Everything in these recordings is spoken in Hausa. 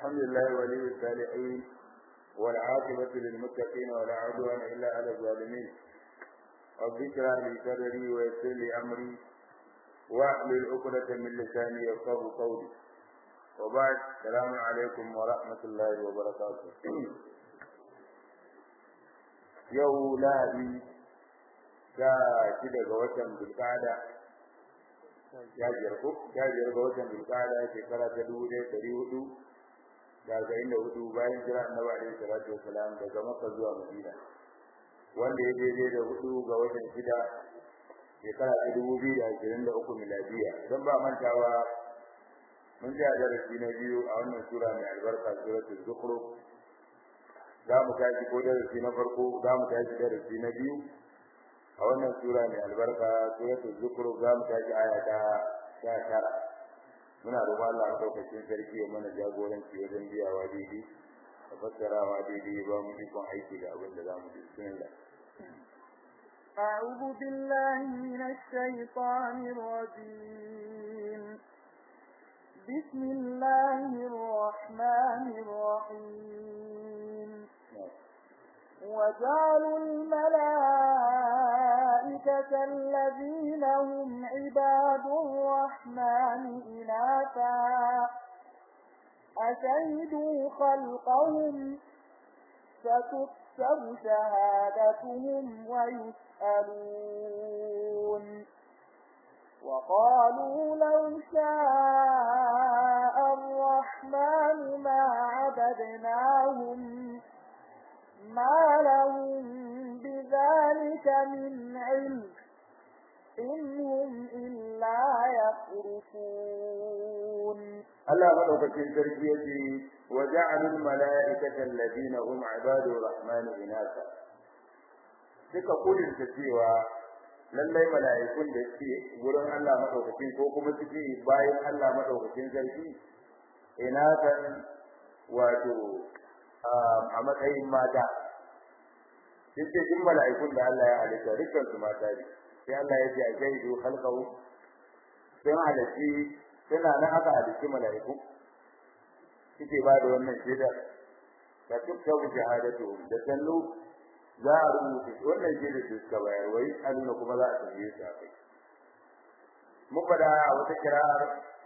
الحمد لله ولي الصالحين والعاقبة للمتقين ولا عدوان إلا على الظالمين رب اشرح لي صدري ويسر لي أمري واحلل عقدة من لساني يفقهوا قولي وبعد السلام عليكم ورحمة الله وبركاته yau lahadi sha shida ga watan bulkada ya biyar ko ya biyar ga watan bulkada shekara ta dubu ɗaya ɗari hudu da arba'in da hudu bayan jira annabi alaihi salatu wasalam daga makka zuwa madina wanda ya daidai da hudu ga watan shida shekara ta dubu biyu da ashirin da uku miladiya don ba mantawa mun ji a darasi na biyu a wannan sura mai albarka suratul zukhruf za mu tashi ko darasi na farko za mu tashi darasi na biyu a wannan sura mai albarka suratul zukhruf za mu tashi aya ta sha tara muna roƙon Allah madaukakin sarki ya mana jagoranci wajen biyawa daidai da fassarawa daidai ba mu ikon aiki da abin da za mu ji bismillah أعوذ بالله من الشيطان الرجيم بسم الله الرحمن الرحيم وجعلوا الملائكة الذين هم عباد الرحمن إناثا أشهدوا خلقهم فتكتب شهادتهم ويسألون وقالوا لو شاء الرحمن ما عبدناهم ما لهم بذلك من علم إن هم إلا يخرصون الله مدوكتين تربيتي وجعلوا الملائكة الذين هم عباد الرحمن إناثا suka kudinta cewa lallai mala'ikun da suke gurin Allah madaukakin ko kuma suke bayan Allah madaukakin sarki ina kan wato a matsayin mata sai duk mala'ikun da Allah ya halitta dukkan su mata ne sai Allah ya ce a shaidu khalqahu sun halitti suna nan aka halitti mala'iku suke ba da wannan shaidar da tukkabu shahadatu da sallu za a rubuta wannan shaidar da suka bayar wai aluna kuma za a tambaye su a kai mun faɗa a wata kira'ar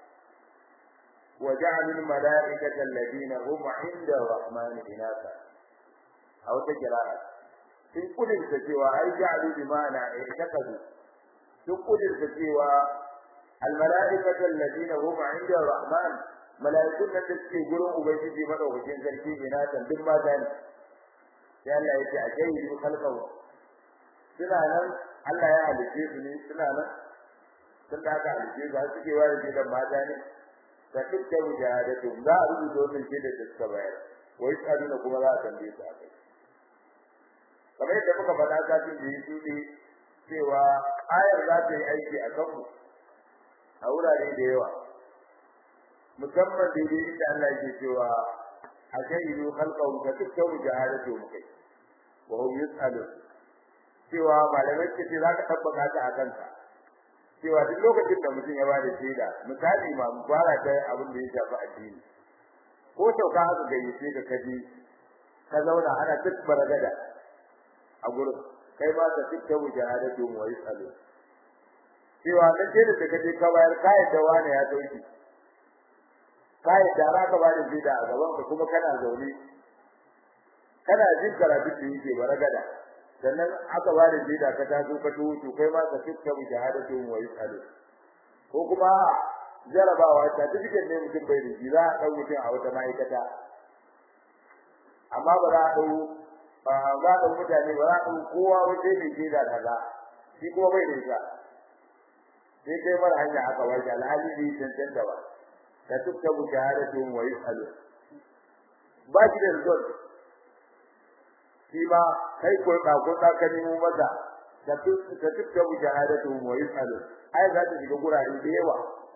وجعلوا الملائكة الذين هم عند الرحمن إناثا أو تجرارة في كل سجوا أي جعلوا بمعنى اعتقدوا في كل سجوا الملائكة الذين هم عند الرحمن ملائكة تسكي قلوا أبيتي مدوكين ذلكي إناثا بما ذلك sai Allah ya ce a jayi su kalkawa suna nan Allah ya halice su ne suna nan sun da aka halice su har suke ware da mata ne da dukkan jihadatu za a rubuta wannan shi da suka bayar wai tsarina kuma za a tambaye su a kai kamar yadda muka faɗa kafin da yi ne cewa ayar za ta yi aiki a kanmu a wurare da yawa musamman daidai inda Allah yake cewa a shahidu khalqahu ka dukkan jihadatu mu kai wa hum yus'alun cewa malamai ce za ka tabbata ta a kanka cewa duk lokacin da mutum ya bada shaida misali ma fara ta abin da ya shafi addini ko sauka haka gayyace ka kaji ka zauna ana tukbara gada a gurin kai ma ka tikka wujahadatu wa yasalu cewa dan shaida da kaje ka bayar kai da wani ya dauki kai da ra ka bada shaida a gaban ka kuma kana zaune kana jin karatu da yake baragada sannan aka ba da jida ka taso ka tuwo to kai ma ka fitta mu shahadatu wa yasalu ko kuma jarabawa ta dukkan ne mutum bai da za a dau mutum a wata ma'aikata amma ba za a dau ba za a mutane ba za a dau kowa wace ne jida kaza shi kuma bai da ita sai kai mara hanya aka warke alhali bai tantance ba ka fitta mu shahadatu wa yasalu ba shi da result shi ma kai ko da ko da ka nemo maza da duk da duk da mujahadatu wa yusalu ai za ta shiga gurare da yawa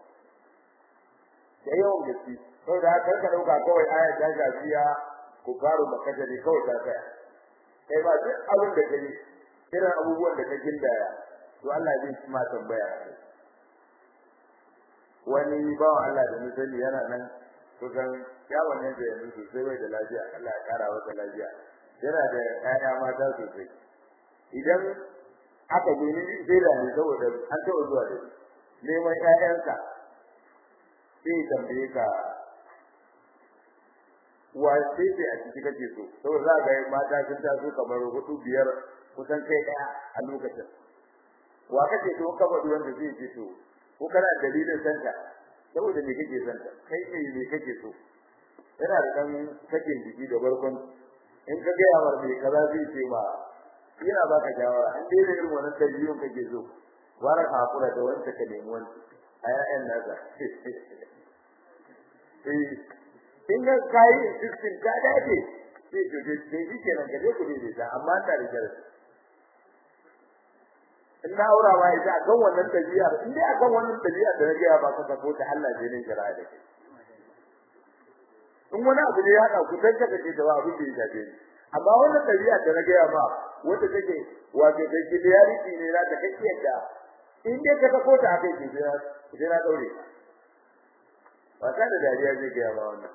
da yawan gaske to da haka ka dauka kawai aya ta gafiya ku faru maka da ne kawai ta tsaya kai ba duk abin da kai irin abubuwan da ka gindaya to Allah zai ci ma tambaya wani bawan Allah da misali yana nan kusan ya wannan da yanzu sosai bai da lafiya Allah ya kara masa lafiya yana da ƴaƴa mata sosai idan aka gani sai da ne saboda an taɓa zuwa da neman ƴaƴansa sai tambaye ka wa sai sai a ciki kake so saboda za ga mata sun taso kamar hudu biyar kusan kai ɗaya a lokacin wa kake so ka faɗi wanda zai ce to ko kana dalilin santa saboda me kake santa kai ne me kake so yana da dan sakin jiki da barkon in ka ga yawar me kaza zai ce ma yana baka shawara in dai irin wannan dabi'un kake so wara ka hakura da wanda ka nemi wani a yayan nasa eh in ga kai insistin ka dace sai to dai shi kenan ka je ku dai da amma ta da jarasi in na aura ma ita akan wannan dabi'a in dai akan wannan dabi'a da nake ba ka ko ta Allah zai ne jira da kai in wani abu ne ya hada ku tanka kace da abu da ya shafe ni amma wannan dabi'a da nake ba wanda take wato da kidiyariti ne na da kake yadda in dai ka ko ta akai ki jira jira daure ba ta da dariya zai ga ba wannan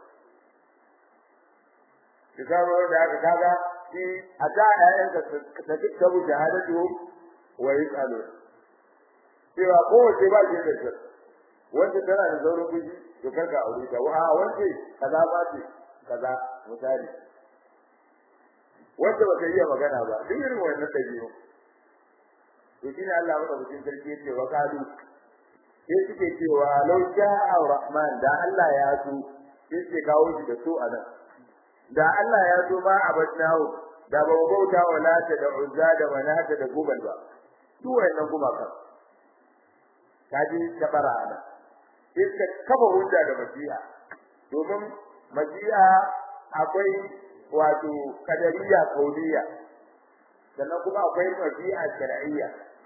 kitabu da aka kaga shi a ta ayyanka ta kitabu shahadatu wa yasalu cewa kowace ba ce da shi wanda tana da zaurin kuji to karka aure ta wa wanda kaza ba ce kaza misali wanda ba ta iya magana ba duk irin wannan dabi'u to shine Allah maka mutum sarki yace wa kalu sai suke cewa law sha'a rahman da Allah ya so sai suke kawo shi da so anan da Allah ya so ba abadnahu da ba bauta wa lata da uzza da manata da gubal ba duk wayannan gumakan kaji tabara ana iska kafa hujja da masiha domin masiha akwai wato kadariya kauliya sannan kuma akwai masiha shar'iyya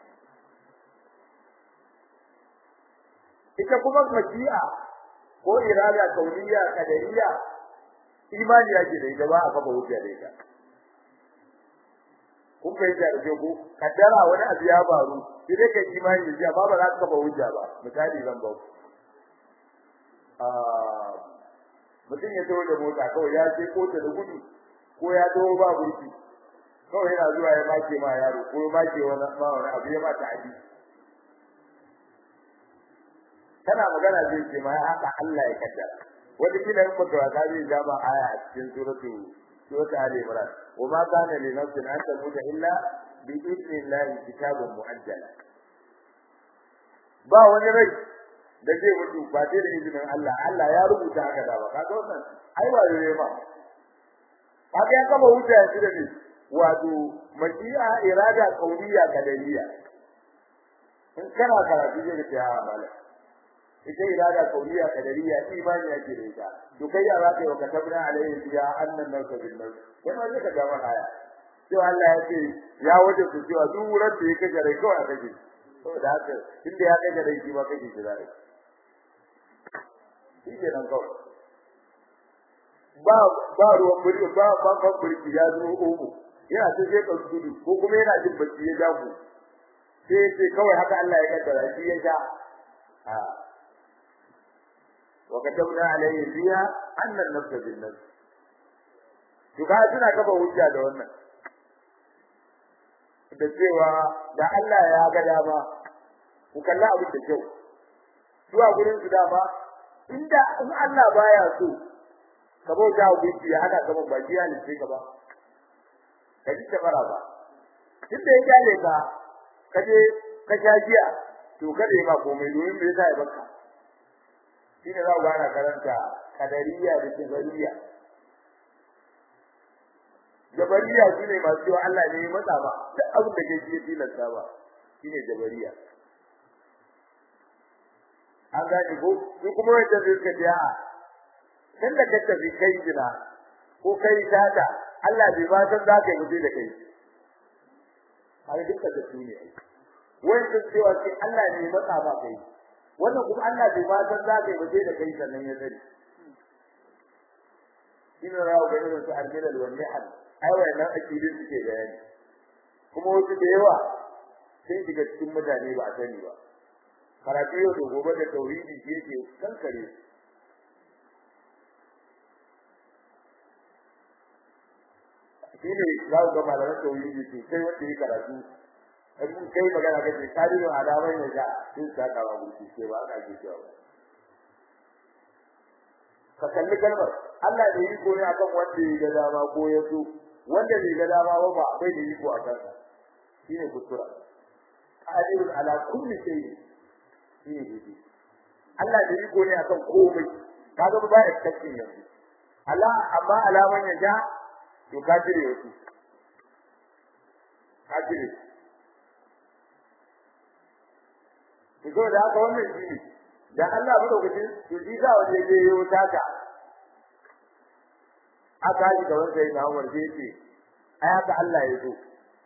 ita kuma masiha ko irada kauliya kadariya imani yake da ita ba a kafa hujja da ita kun fahimta da ku kaddara wani abu ya faru sai dai kai imani da amma ba za ka kafa hujja ba misali zan ba ku mutum ya tawo da mota kawai ya ce kota da gudu ko ya tawo ba burki kawai yana zuwa ya make ma yaro ko ya make wani ma wani abu ya ba ta aji kana magana zai ce ma haka Allah ya kaddara wata kila in baka wasa zai zama aya a cikin suratu suratu ali imran wa ma kana li nafsin an tamuta illa bi idnillahi kitabun muajjala ba wani rai da zai mutu ba sai da izinin Allah Allah ya rubuta haka da ba kaga wannan ai ba dole ba kaga ya kama hujja shi da ni wato mashi'a irada kauniya kadariya in kana karatu zai ga ya mala ita irada kauniya kadariya imani yake da ita to kai ya zaka yi wa katabna alaihi ya annan nafsa bil nafs kai ma zaka ga mana aya to Allah ya ce ya waje su cewa duk wurin da yake gare kawai a kaje saboda haka inda ya kai gare shi ba kake shi zai shi ke nan kawai ba ba ruwan burki ba ba ba burki ya zo omo yana ta je kan gudu ko kuma yana jin bacci ya ja ku sai sai kawai haka Allah ya kaddara shi ya ja a wa katabna alayhi fiha anna an-nafs bin-nafs to ka tuna kafa hujja da wannan da cewa da Allah ya ga dama ku kalla abin da kyau zuwa gurin su dama inda in Allah baya so ka bauta wa gunki ya hada gaban baki ya lice ka ba ka ji ta fara ba tunda ya kyale ka ka je ka sha jiya to kada ma komai domin me yasa ya baka shine za ku ana karanta kadariya da jabariya jabariya shine masu cewa Allah ne ya matsa ba duk abin da ke ji tilasta ba shine jabariya an gane ko su kuma wanda zai ka ji a dan da ka tafi kai jira ko kai tata Allah bai ba san za ka yi mutu da kai har duka da su ne wanda cewa sai Allah ne matsa ba kai wannan kuma Allah bai ba san za ka yi mutu da kai sannan ya sani ina rawo ga irin su almilal wal nihal ai wannan akidin suke bayani kuma wasu da yawa sun shiga cikin mutane ba a sani ba karatu yau da gobe da tauhidi shi yake kankare shi ne za ku ga malaman tauhidi ce sai wanda ya karatu in kai magana kace kadirin alamai ne ga sun saka wa burki ce ba aka ji cewa ka kalli kalmar Allah da yi ko ne akan wanda ya ga dama ko ya so wanda bai ga dama ba ba bai da iko a kansa shine kuskura qadirun ala kulli shay shine dai Allah da yi ko ne akan komai kaga ba ya tsakin yanzu Allah amma alaman ya ja to ka jire wasu ka jire to da haka wannan shi ne da Allah mu dauki to shi za waje je yo taka aka yi da wanda yana Umar sai ce ai haka Allah ya so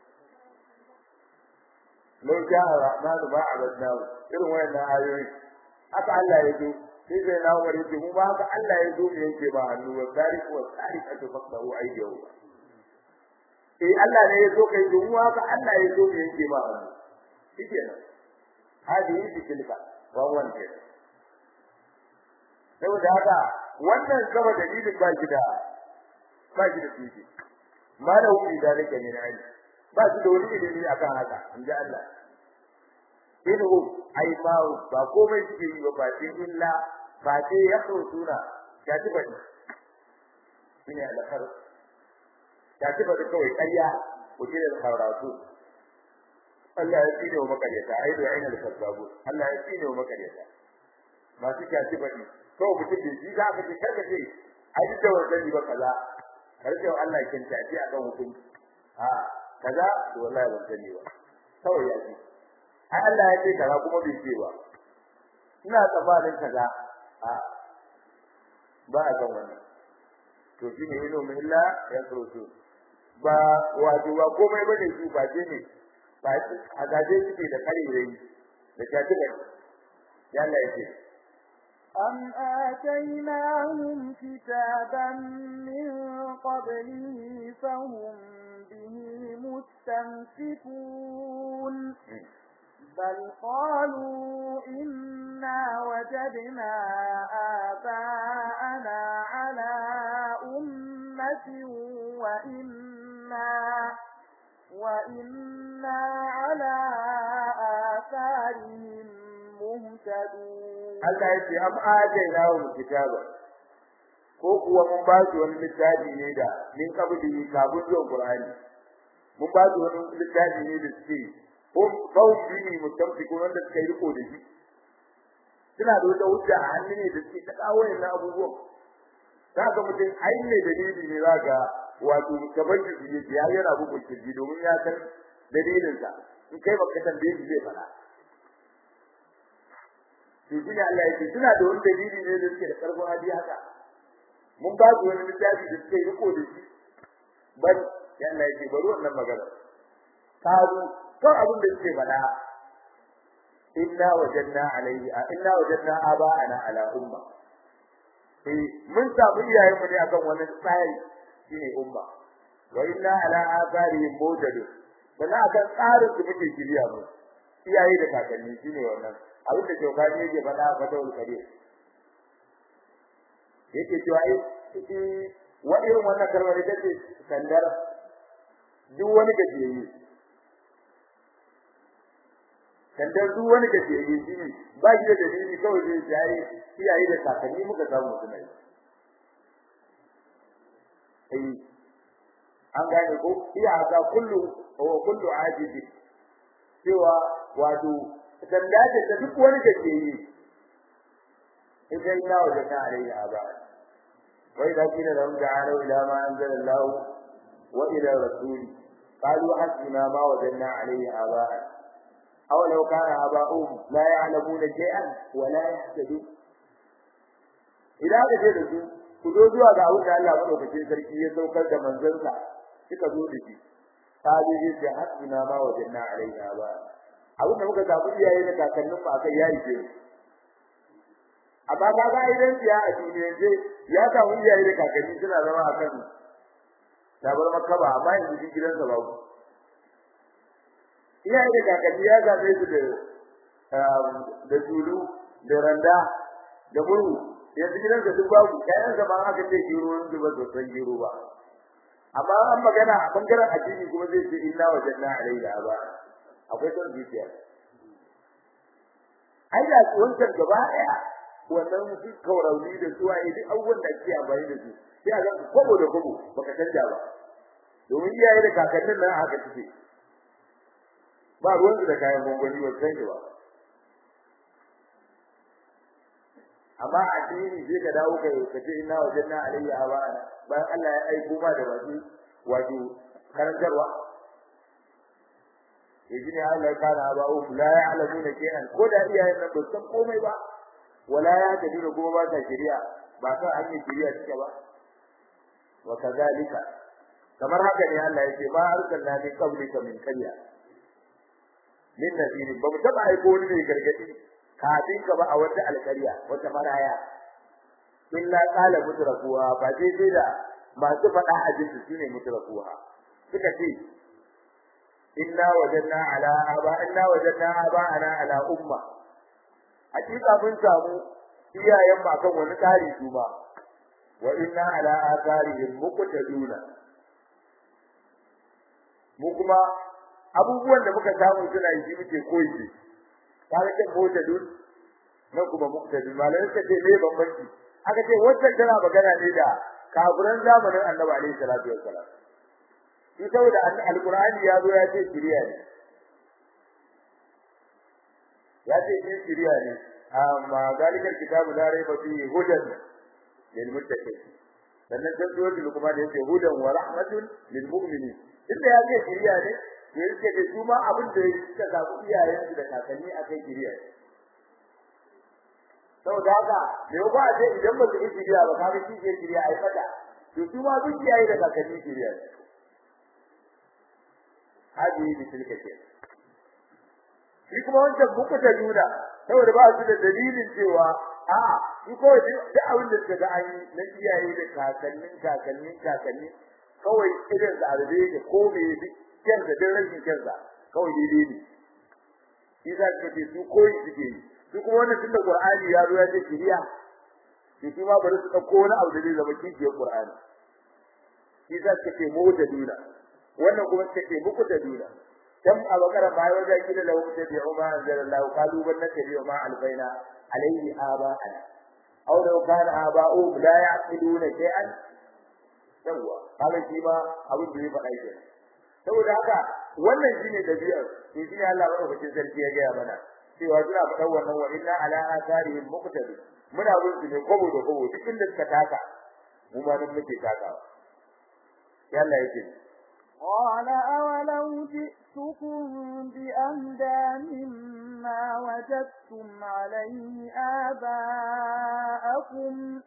lau ja'a rahmanu ma abadnahu irin wayannan ayoyi haka Allah ya so sai sai na Umar yace mu ba haka Allah ya so mu yanke ba hannu wa tariq wa tariq atu faqahu aydiyahu eh Allah ne ya so kai to mu haka Allah ya so mu yanke ba hannu shikenan hadi yi tilka wa wanda saboda haka wannan kaba dalilin ba shi da ba shi da tiji malahu bi dalika min ilmi ba shi da wani ilimi akan haka inda Allah inhu ai ma ba komai suke yi ba ba illa ba sai ya suna ya ci bane shine alkhar ya ci bane kawai ƙarya ko da kharatu Allah ya tsine wa makaryata ai da ainihin kazzabu Allah ya tsine wa makaryata masu kyaci bane kawai mutum da shi za ka ce karka ce ai da wannan ba kaza karka Allah kin tafi akan hukunci a kaza to wallahi ban sani ba kawai ya ce ai Allah ya ce kaza kuma bai ce ba ina tsammanin kaza a ba a kan wannan to shine ilo min illa ya kurutu ba wato ba komai bane su ba ce ne ba a gaje suke da karerai da kyaci bane ya Allah ya ce أم آتيناهم كتابا من قبله فهم به مستمسكون بل قالوا إنا وجدنا آباءنا على أمة وإنا وإنا على آثارهم مهتدون Allah ya ce am ajaina wa kitaba ko kuwa mun ba su wani littafi ne da min kabili kabun zuwa Qur'ani mun ba su wani littafi ne da suke ko kawai ne mutamfiku wanda suka yi riko da shi suna da wata hujja a hannu ne da suke ta kawo yana abubuwan zaka mutum ai ne dalili ne zaka wato gaban shi ne ya yana bugun kirji domin ya san dalilinsa in kai baka tambaye shi zai faɗa to shine Allah yake suna da wani dalili ne da suke da karfin hali haka mun ba su wani littafi da suke riko da shi ban ya Allah yake bari wannan magana kazu kan abin da suke faɗa inna wajadna alayhi inna wajadna aba'ana ala umma eh mun samu iyayen mu ne akan wani tsari shine umma wa inna ala atharihim mawjadun sannan akan tsarin su muke kiriya mu iyaye da kakanni shine wannan abin da jokani yake faɗa a fatawul kabir yake cewa ai wa irin wannan kalmar ita ce sandar duk wani gajiyayye sandar duk wani gajiyayye shi ne ba shi da dalili kawai zai jaye iyaye da kakanni muka samu suna yi ai an gane ko iya ga kullu wa kullu ajibi cewa wato sanda ce ta duk wani da ke yi idan ya wajen na alaihi aba wai da kina da wanda ala ila ma anzala Allah wa ila rasuli qalu hasbuna ma wajanna alaihi aba aw law kana aba'uhum la ya'lamuna shay'an wa la yahtadun idan ka ce da su ku zo zuwa ga abin da Allah madaukakin sarki ya saukar da manzansa suka zo da shi qalu ya hasbuna ma wajanna alaihi aba abin da muka zabi iyaye da kakannin mu akai yayi ke amma ka ga idan ya a duniya je ya samu iyaye da kakanni suna zama a kan tabar makaba amma yanzu shi gidansa babu iyaye da kakanni ya zabe su da da tulu da randa da murhu yanzu gidansa duk babu kayan sa ba aka ce gero yanzu ba so san gero ba amma an magana a bangaren addini kuma zai ce inna wajadna alayhi aba akwai son zuciya ai da wancan gaba daya wannan su kaurauni da su ai duk abubuwan da ake amfani da su sai a ga kobo da kobo baka canja ba domin iyaye da kakannin nan haka suke ba ruwan da kayan gwangwani ba san ba amma addini sai ka dawo kai ka ce inna wajadna alayhi aba'ana bayan Allah ya aiko ma da wasu wato karantarwa yaji ne Allah kana aba'u la ya'lamuna shay'an ko da iyayen nan ba san komai ba wala ya tafi kuma ba ta shari'a ba ta hanyar shari'a take ba wa kadhalika kamar haka ne Allah yake ba arsalna min qablika min qarya min nabiyyin ba mu taba aiko wani mai gargadi kafin ka ba a wata alƙarya wata maraya illa qala mutrafuha ba dai dai da masu faɗa a jinsu shine mutrafuha suka ce inna wajadna ala aba inna wajadna aba ana ala umma hakika mun samu iyayen mu akan wani tsari su ba wa inna ala atharihim muqtaduna mu kuma abubuwan da muka samu suna yi muke koyi kaga ce muqtadun nan kuma muqtadun malai suka ce me bambanci aka ce wannan tana magana ne da kafiran zamanin Annabi alaihi salatu wassalam shi saboda alqur'ani ya zo ya ce shiriya ne ya ce shi shiriya ne amma galikar kitabu la raiba fihi hudan lil muttaqin sannan sai zuwa da kuma da yake hudan wa rahmatun lil mu'minin inda ya ce shiriya ne to yake da su ma abin da suka samu iyayen da kakanni akai shiriya ne saboda haka me ba a ce idan ba su yi shiriya ba kaga shi ke shiriya ai fata to su ma duk iyaye da kakanni shiriya ne hadi bi tilka ke shi kuma wancan buku ta nuna saboda ba su da dalilin cewa a shi ko duk abin da suka ga an yi na iyaye da kakannin kakannin kakanni kawai irin da arabe da ko me duk kyan da din rashin kyan da kawai daidai ne shi za ka ce su koyi suke yi su kuma wannan tunda Qur'ani ya zo ya ce kiriya shi kuma bari su dauko wani abu da zai zama kishiyar Qur'ani shi za ka ce mu da duna wannan kuma suka ce muku da duna dan a bakara bai wajen kida da wuce da umma anzalallahu qalu ban natabi ma albaina alayhi aba'ana aw law kana aba'u la ya'qiluna shay'an yawa kaga shi ma abin da ya faɗa ke saboda haka wannan shine dabi'ar to shine Allah madaukakin sarki ya gaya mana cewa suna faɗan wannan wa inna ala atharihim muqtadi muna bin su ne kobo da kobo duk inda suka taka mu ma nan muke takawa yalla yake قال أولو جئتكم بأهدى مما وجدتم عليه آباءكم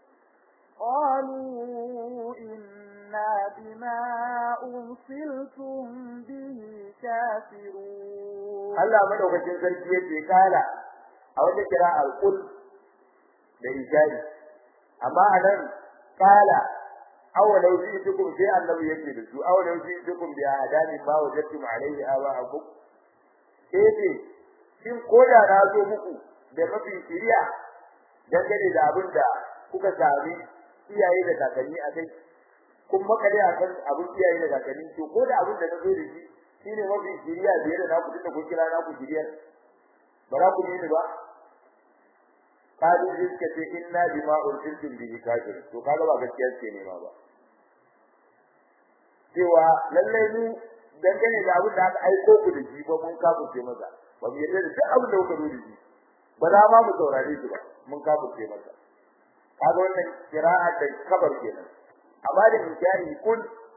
قالوا إنا بما أرسلتم به كافرون الله مدوكacin sarki yace kala a wata kira alqul da ijari amma anan kala awalau ji'tukum sai annabi yake da su awalau ji'tukum bi adani ma wajadtum alayhi aba'akum sai shin koda na zo muku da mafi shiriya dangane da abin da kuka sami iyaye da kakanni a kai kun makale a kan abin iyaye da kakanni to ko da abin da na zo da shi shine mafi shiriya biyar da naku tunda kun kira naku shiriyar ba za ku ni ba kalu suka ce inna bima ursiltum bihi kafir to kaga ba gaskiya ce ne ma ba cewa lallai mu dangane da abin da aka aiko ku da shi ba mun kafirce maza ba mu yarda da duk abin da kuka zo da shi ba za ma mu saurare shi ba mun kafirce maza kaga wannan qira'a da kabar kenan amma da inkari kun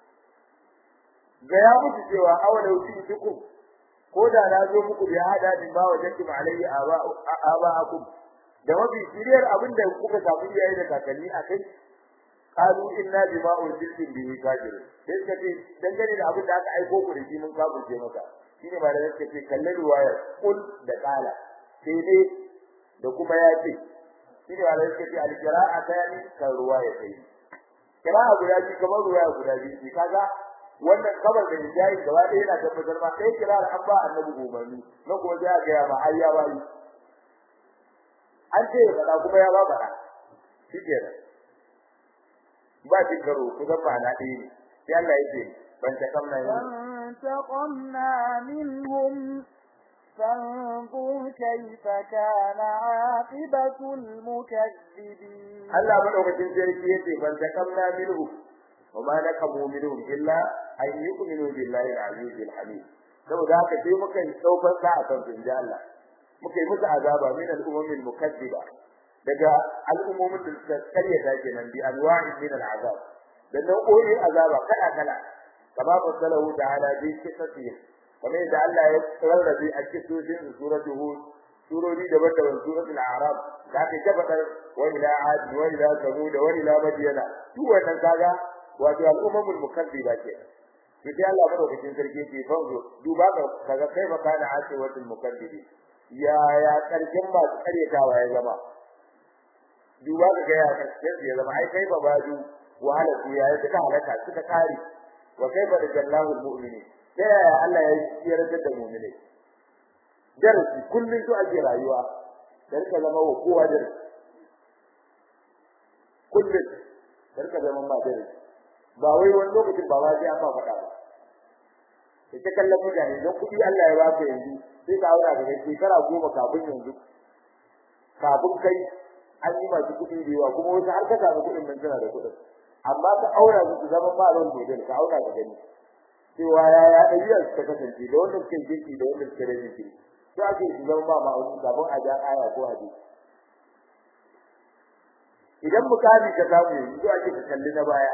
ga ya mutu cewa awalau fi tukum ko da na zo muku bi hada din ba wajen alayhi aba abaakum da mafi shiriyar abin da kuka samu iyaye da kakanni a kai qalu inna bima ursiltum bihi kafirun sai suka ce dangane da abin da aka aiko ku da shi mun kafirce maka shine ba da suka ce kalle ruwayar kul da kala sai dai da kuma ya ce shine ba da suka ce al-qira'a tani kan ruwaya sai qira'a guda biyu kamar ruwaya guda biyu kaga wannan kabar da jayi gaba ɗaya yana tabbatar ma sai kira an ba annabi umarni na kuma sai ga ya ma har ya bayi an ce ba kuma ya ba bara shikenan ba shi karo ku ga ma'ana ɗaya ne sai Allah yake ban ta kamna yin فانتقمنا منهم فانظر كيف كان عاقبة المكذبين Allah madaukakin sarki yace ban ta kamna minhu wa ma nakamu minhum illa an yu'minu billahi al-aziz al-hamid saboda haka sai muka yi daukar sa akan inji Allah muka yi musu azaba min al-umamil mukaththiba daga al'ummomin da suka karyata kenan bi anwa'i min al-azab da nau'o'in azaba kala kala kama fasalahu ta'ala bi qissati kamar yadda Allah ya rarrabe a cikin suratul hud surori daban-daban suratul a'raf da aka tabbatar wa ila ad wa ila samud wa ila madyana duk wannan kaga wato al'ummul mukaththiba ke to sai Allah madaukakin sarki yake fanzo duba ga kaga kai maka na asiwatul mukaththibi ya ya karkin masu karyatawa ya zama duba ga ya karshen ya zama ai kai babadu wahala ku ya yi ta halaka suka kare wa kaifa da jallahu almu'mini sai ya Allah ya yarda da mu'mini darasi kullun to ake rayuwa da rika zama wa kowa darasi kullun da rika zama ma darasi ba wai wani lokacin ba sai an ba faɗa ba ita kallon mutane don kuɗi Allah ya baka yanzu sai ka aura daga shekara goma kafin yanzu kafin kai an yi masu kuɗi da yawa kuma wasu har ka samu kuɗin nan tana da kuɗin amma ka aura su su zama ba ran gobe ka aura ka gani cewa ya ya ɗabi'ar ta kasance da wannan suke girki da wannan suke rage girki to ake su zama ba ma'auni kafin a ja aya ko hadisi idan mukami ka samu yanzu to ake ka kalli na baya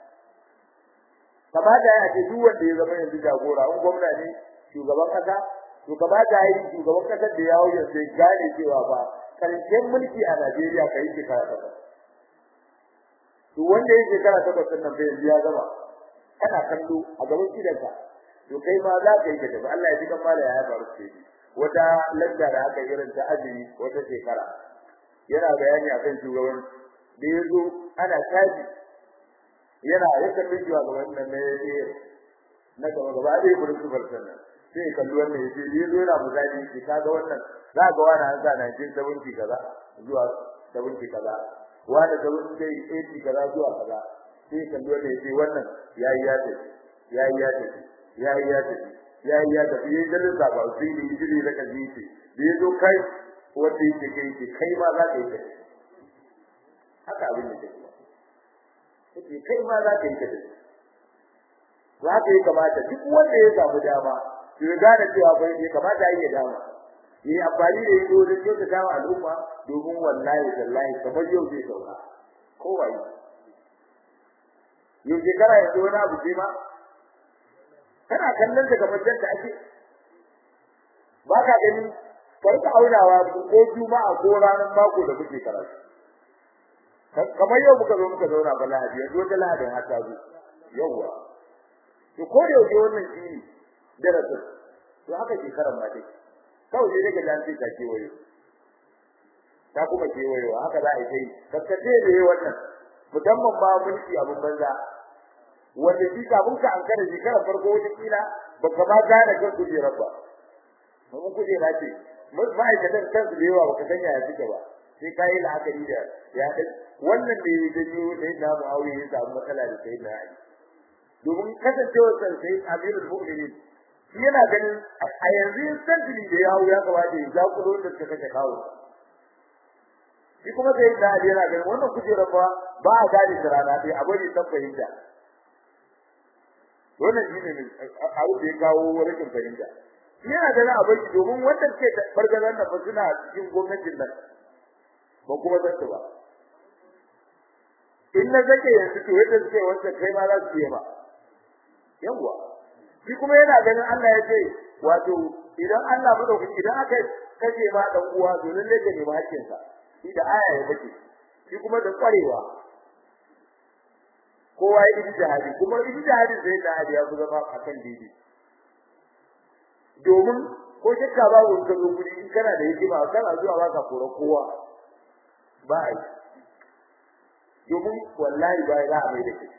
kamata ya ce duk wanda ya zama yanzu jagora in gwamna ne shugaban kasa to kamata ya yi shugaban kasar da ya hauya sai gane cewa ba karshen mulki a Najeriya kai shekara takwas to wanda ya shekara takwas nan bai yanzu ya gama kana kallo a gaban gidanka to kai ma za ka yi ka tafi Allah ya ji kan mala ya faru ce wata lalla da aka irin ta azumi wata shekara yana bayani akan shugaban da yazo ana taji yana ya kalli jiwa ga wannan ne yake na gaba gaba da yi burin sufar sannan sai kalli wannan yace da yazo yana muzali shi kaga wannan za ga wani an sa 1970 kaza zuwa 70 kaza wani 70 kaza zuwa kaza sai kalli wannan yace wannan yayi ya tafi yayi ya tafi yayi ya tafi yayi ya tafi yayin da za ba sai ne jiri da kaji ce da yazo kai wanda yake kai kai ma za ka yi tafi haka abin da take yake kai ma za ka yi ta dace za ka yi kamata duk wanda ya samu dama ya gane cewa bai ya kamata yi dama yi amfani da yado da kyau ta dama al'umma domin wallahi wallahi kamar yau zai sauka kowa yi yau shekara yanzu wani abu ce ma kana kallon da kamar da ake ba ka gani farka aunawa ko juma'a ko ranar mako da muke karatu kamar yau muka zo muka zauna ba lahadi yanzu wata lahadin har ta zo yawwa to ko da yau wannan shi darasin to haka shekarar ma dai kawai sai daga jan sai ta kewayo ta kuma kewayo haka za a yi kaskace da yi wannan musamman ba mulki abun banza wanda shi kafin ka an kada shekarar farko wata kila baka ma gane kan kujerar ba mun kujera ce ma'aikatan kansu da yawa baka sanya ya suke ba sai ka yi la'akari da ya wannan da ya janyo sai na Muawiya ya samu matsala da sai na Ali domin kasancewar sa sai Amirul Mu'minin shi yana ganin a yanzu santili da ya hawo ya kamata ya zakuro da suka kashe kawo shi kuma sai na Ali yana ganin wannan kujerar ba ba a gane da rana dai a bari san fahimta wannan shi ne abu da ya kawo rashin fahimta yana ganin a bari domin wannan ce bargazan da fa suna cikin gwamnatin nan ba kuma zan ba in na zake yanzu to yadda suke wanda kai ma za su yi ba yawa shi kuma yana ganin Allah ya ce wato idan Allah madaukaki idan aka kace ma dan uwa to lalle ka nemi hakkin sa shi da aya ya bace shi kuma da kwarewa kowa ya yi jihadi kuma yi jihadi sai da ya ku zama akan didi domin ko shakka babu ka zo guri in kana da hikima kana zuwa baka kora kowa ba ai domin wallahi ba za a mai da shi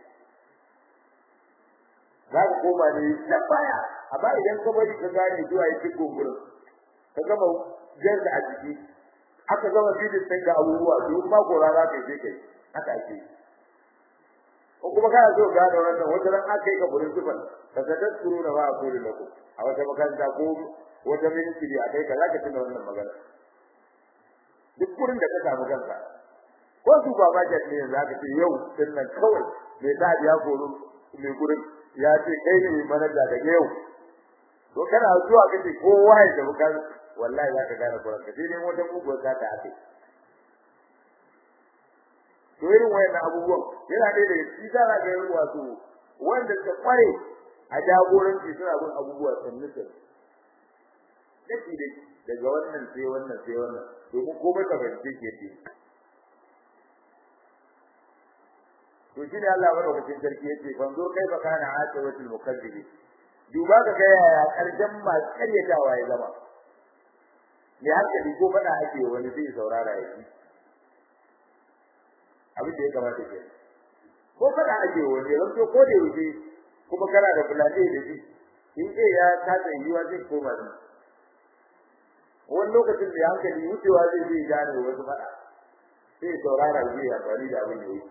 za ka koma ne nan baya amma idan ka bari ka gane zuwa yake gungurin ka gama jarda a jiki aka gama bidin sai ga abubuwa domin ma gora za ka je kai haka ake ko kuma kana so ga da wannan wata ran aka yi ka burin sifan ka sadar suru na ba a kuri da ku a wata makaranta ko wata ministry a kai ka zaka tuna wannan magana duk gurin da ka samu kanka ko su ba ma ne yanzu aka ce yau din nan kawai mai ta ya goro mai gurin ya ce kai ne manaja daga yau to kana zuwa kace kowa ya tafi kan wallahi zaka gane gurin ka sai dai wata muguwar ta ta ake to irin wayannan abubuwan yana da shi da ga yin wato wanda suka kware a jagoranci suna bin abubuwa sannu sannu dake da daga wannan sai wannan sai wannan domin komai ka fahimce ke ce to shi ne Allah madaukakin sarki yace fanzo kai fa kana asawatul mukazzibi duba ka ga yaya karshen masu karyatawa ya zama me hankali ko fada ake wani zai saurara ya ji abin da ya kamata ke ko fada ake wani ran to ko da yake kuma kana da fulani da shi in ce ya kasa yiwa zai koma ne wani lokacin da hankali wucewa zai zai gane wasu fada sai saurara zai amfani da abin da yake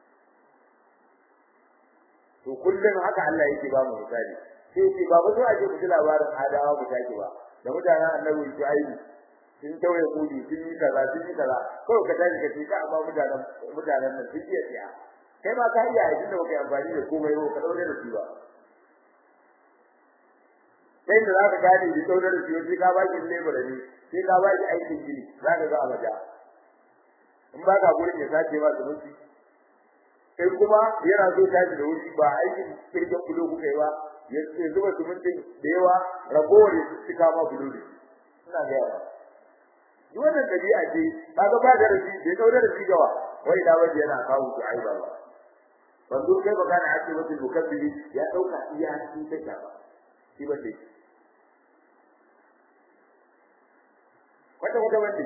to kullum haka Allah yake ba mu misali sai yake ba ba so ake mu labarin adawa mu take ba da mutanen annabi Shu'aibu sun tawaye kudi sun yi kaza sun yi kaza kawai ka tashi ka ce ka amma mutanen mutanen nan sun iya tsiya kai ma ka iya aikin da baka amfani da komai ba ka daure da shi ba sai da zaka gane da daure da shi sai ka ba shi labor ne sai ka ba shi aikin gini zaka ga abaja in ba ka gurin ya sace ba su mutu sai kuma yana so tashi da wuri ba aikin kirkin kulo kuka yi ba ya zuba sumuntin da yawa ragowar ya cika ma kulo ne ina ga yawa duk wannan dabi'a ce kaga ba da rashi bai daure da shi gawa wai da waje yana kawo su ai ba wanzu kai ba kana ake wata mukabbibi ya dauka iya shi ta ba shi ba ce wata wata wanda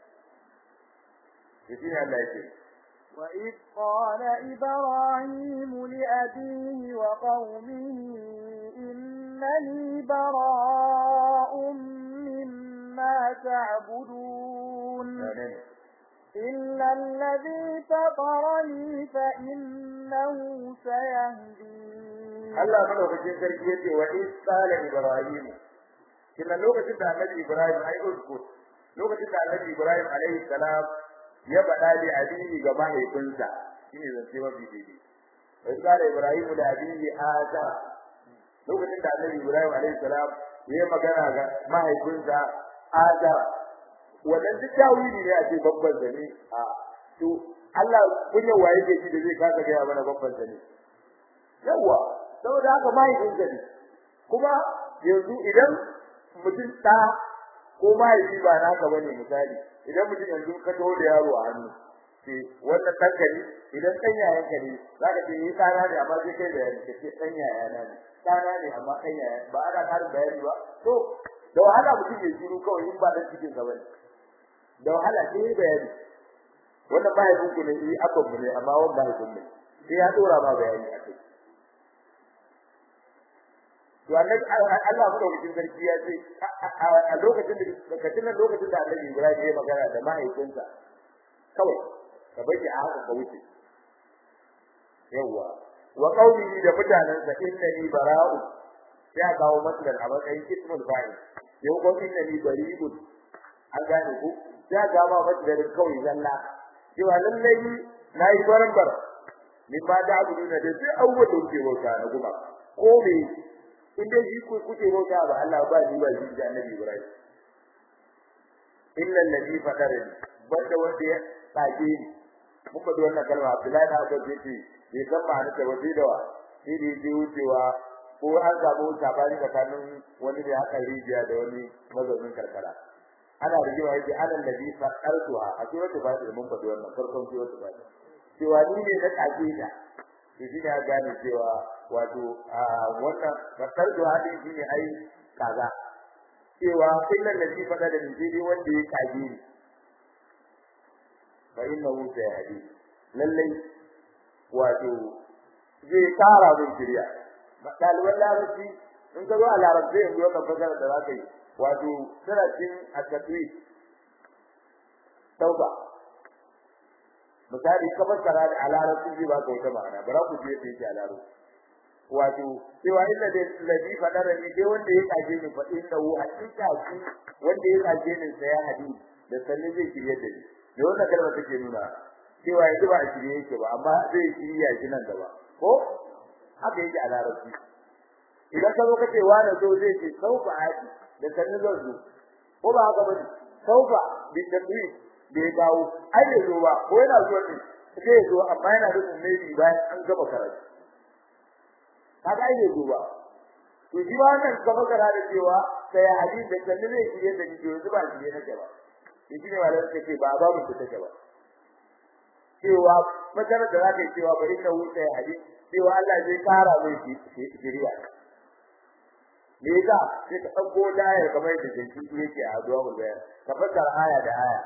shi ne Allah yake وإذ قال إبراهيم لأبيه وقومه إنني براء مما تعبدون إلا الذي فطرني فإنه سيهدين الله ملوكين سرقيتي وإذ قال إبراهيم كنا لوكتين da Annabi Ibrahim ai usku lokacin da Annabi Ibrahim alaihi salam ya faɗa da abihi ga mahaifinsa shine zance mafi daidai wai kare Ibrahim da abihi ata lokacin da Annabi Ibrahim alaihi salam ya magana ga mahaifinsa ata wannan duk tawili ne a ce babban zane a to Allah kunya waye ke shi da zai kasa ga mana babban zane yawa saboda haka mahaifinsa ne kuma yanzu idan mutum ta ko mahaifi ba naka bane misali idan mutum yanzu ka taho da yaro a hannu ce wannan ɗanka ne idan ɗan yayanka ne za ka ce ni ɗana ne amma sai kai bayani ka ce ɗan yayana ne ɗana ne amma ɗan yaya ba ana ƙarin bayani ba to da wahala mutum ya shiru kawai in ba ɗan cikin sa bane da wahala sai ya bayani wannan mahaifin ku ne eh abban mu ne amma wannan mahaifin ne sai ya dora ma bayani a kai to annabi Allah madaukakin sarki ya ce a lokacin da kacin nan lokacin da Annabi Ibrahim ya magana da mahaifinsa kawai ka baki a haka ka wuce yawa wa qaumihi da mutanansa innani bara'u ya kawo matsalar a matsayin ismul fa'il yau ko innani bari'un an gane ku ya ga ma matsalar kawai zalla cewa lallai nayi barambar min ba da abu da duk abubuwan da kuke bauta na guba ko me in dai shi kuke bauta ba Allah ba shi ba shi da Annabi Ibrahim illa alladhi fatarani banda wanda ya tsage ni mun ba wannan kalma Abdullahi da Abu Bakr bai san ma'anar ta waje da wa shi ne ji wucewa ko an samu sabani tsakanin wani da haka rijiya da wani mazaunin karkara ana rigewa yake anan nabi fatartuha a suratul fatir mun faɗi wannan farkon suratul fatir cewa ni ne na tsage ta to shi ne ya gane cewa wato wannan bakar da hadin shi ne ai kaza cewa kullun da shi fada da dai wanda ya kage ni fa innahu sayadi lallai wato zai kara min shirya daliban larabci in ka zo a larabci yanzu wannan fasara da za ka yi wato tana cin a tafi tauba misali ka fassara da alarabci zai baka wata ma'ana bara ku je da yake alarabci wato cewa inda da ladhi fadara ni dai wanda ya kaje ni fa inda hu hakika shi wanda ya kaje ni sai ya hadi da sanin zai shirye da ni da wannan kalmar take nuna cewa yanzu ba a shirye yake ba amma zai shirya shi nan gaba ko haka yake a larabci idan ka zo ka ce wani zo zai ce sauka haji da sanin zan zo ko ba haka ba sauka bi tabi da ya dawo ai bai zo ba ko yana zuwa ne zai zo amma yana da maybe bayan an gama karatu kaga ai bai zo ba to shi ba wannan gaba kara da cewa sai hadisi da sanin zai shirye da ni yanzu ba shirye nake ba shi ne malamin take ba ba mu take ba cewa maganar da zaka yi cewa bari ka wuce hadisi cewa Allah zai kara mai shiriya me yasa sai ka dauko layar kamar da jinki yake a addu'a mu bayar ka fassara aya da aya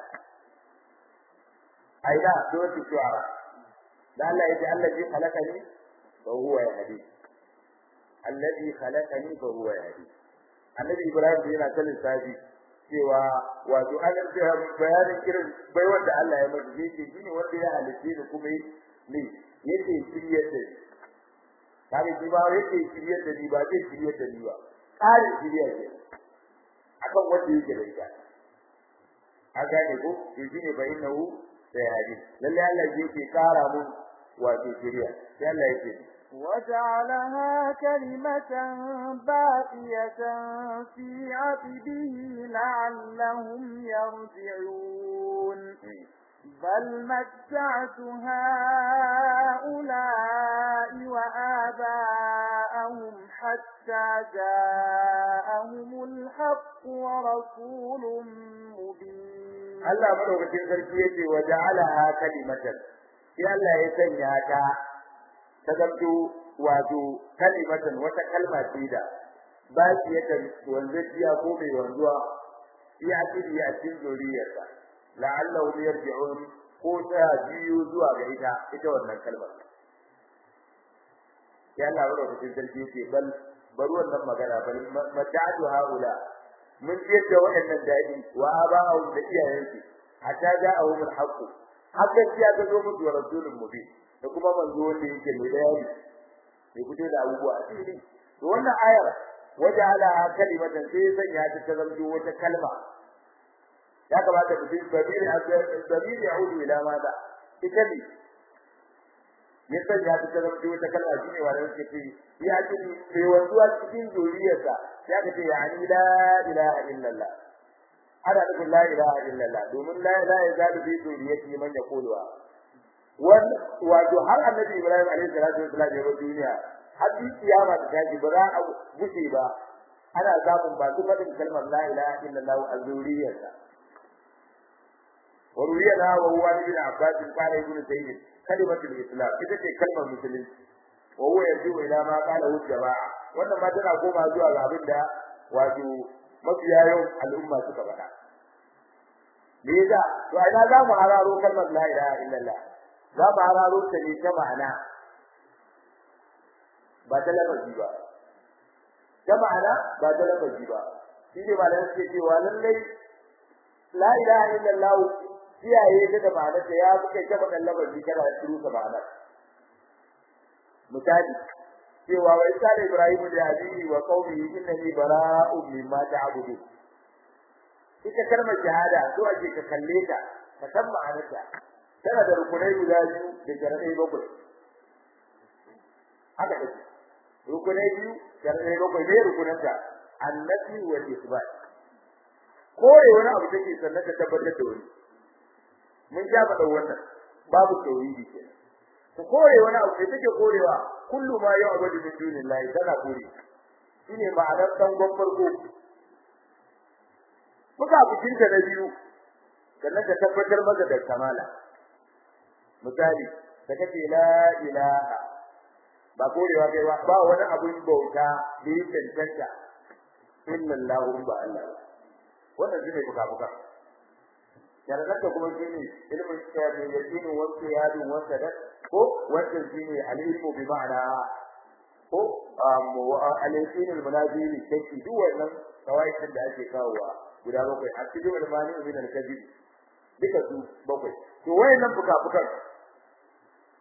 aida suratul shu'ara da Allah yace allazi khalaqani fa huwa yahdi allazi khalaqani fa huwa yahdi annabi ibrahim yana kallon sabi cewa wato an ce bayanin kiran bai wanda Allah ya masa yake shine wanda ya halice da kuma ne yake shiryar da ni kare shi ba yake shiryar da ni ba zai shiryar da ni ba kare shiryar da akan wanda yake da ita an gane ko to shine bai nahu sai hadi lalle Allah yake kara mun wato shiriya sai Allah yake وجعلها كلمة باقية في عقبه لعلهم يرجعون بل متعت هؤلاء وآباءهم حتى جاءهم الحق ورسول مبين الله مدوكتين sarki وجعلها كلمة sai Allah ya sanya ta ta zanto wato kalimatan wata kalma ce da ba shi ya wanzaciya ko mai wanzuwa ya kiri a cikin zuriyarsa la'allahu yarji'un ko ta biyu zuwa ga ita ita wannan kalmar ya Allah wa rabbil sarki ce bal bar wannan magana bal mata'atu haula mun ce da waɗannan dadi wa aba'u da iyayensu hatta ja'ahum al-haqq hakan ya ga zo musu wa rasulun mubin da kuma manzo wanda yake mai bayani mai fito da abubuwa a cikin to wannan ayar waje ala kalimatan sai sanya ta ta zamto wata kalma ya kamata ku bin babiri babiri yaudu ila mada ita ne ya sanya ta ta zamto wata kalma shine wanda yake ce ya ce sai wanzuwa cikin zuriyarsa ya ka ce ya ni la ilaha illallah ana nufin la ilaha illallah domin la ilaha yazalu bi zuriyati man yaquluha wato har annabi Ibrahim alaihi salatu wasallam ya duniya har bi kiyama ta tashi ba za a gushe ba ana samun ba su faɗin kalmar la ilaha illallah a zuriyarsa wa ruwiyana wa huwa ibn Abbas qala ibn Sayyid kalimatul islam ita ce kalmar musulunci wa huwa yarju ila ma qala hu jama'a wannan ma tana koma zuwa ga abin da wato mafiya yau al'umma suka faɗa me yasa to a ina za mu hararo kalmar la ilaha illallah za mu hararo ta ne ta ma'ana ba ta lafazi ba ta ma'ana ba ta lafazi ba shi ne malamai suke cewa lallai la ilaha illallah kiyaye ta da ma'anar ta ya fi ta faɗan lafazi kana shiru ta ma'anar misali cewa wa isa da ibrahim da abihi wa qaumihi innani bara'un mimma ta'budu ita kalmar shahada so ake ka kalle ta ka san ma'anarta tana da rukunai guda biyu da sharadai bakwai haka take rukunai biyu sharadai bakwai ne rukunanta annabi wa isbat kore wani abu take sannan ka tabbatar da wani mun ja faɗa wannan babu tauhidi kenan ku kore wani abu da take korewa kullu ma ya abadu min dunillahi tana kore shine ma'anar dan gon farko muka bikin ta na biyu sannan ka tabbatar maka da kamala misali da kace la ilaha ba korewa kai ba ba wani abun bauta da yi tantanta illallahu ba Allah wannan shine buka buka yarda kuma shine ilmin shafi yakinin wasu yadin wasa da ko wannan shine al-ilmu bi ma'ana ko al-ilmu al-munazili take duk wannan kawaitin da ake kawowa guda bakwai a cikin al-mani min al-kadhib duka su bakwai to wayannan fuka-fukan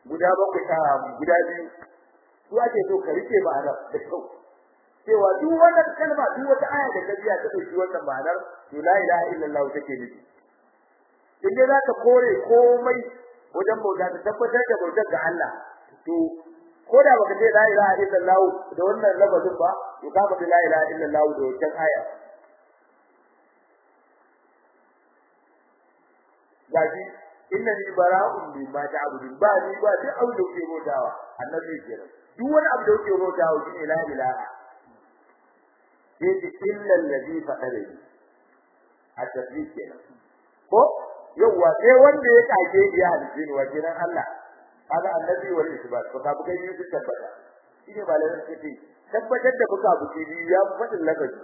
guda bakwai ta guda biyu su ake so ka rike ma'anar da kyau cewa duk wannan kalma duk wata aya da ka biya ta dauki wannan ma'anar to la ilaha illallah take nufi in dai zaka kore komai wajen bauta ta tabbatar da bautar ga Allah to ko da baka ce la ilaha illallah da wannan lafazin ba to ka faɗi la ilaha illallah da wannan aya gaji innani bara'un mimma ta'budun ba ni ba duk abu da kuke bautawa annabi kenan duk wani abu da kuke bautawa shine la ilaha yake illa allazi faqadani a tafi kenan ko yawa sai wanda ya kage ya halice ni wajen Allah kaga annabi wal isbat ko ka buga yi tabbata shine malamin sai tabbatar da buka buki biyu ya fadin lakaci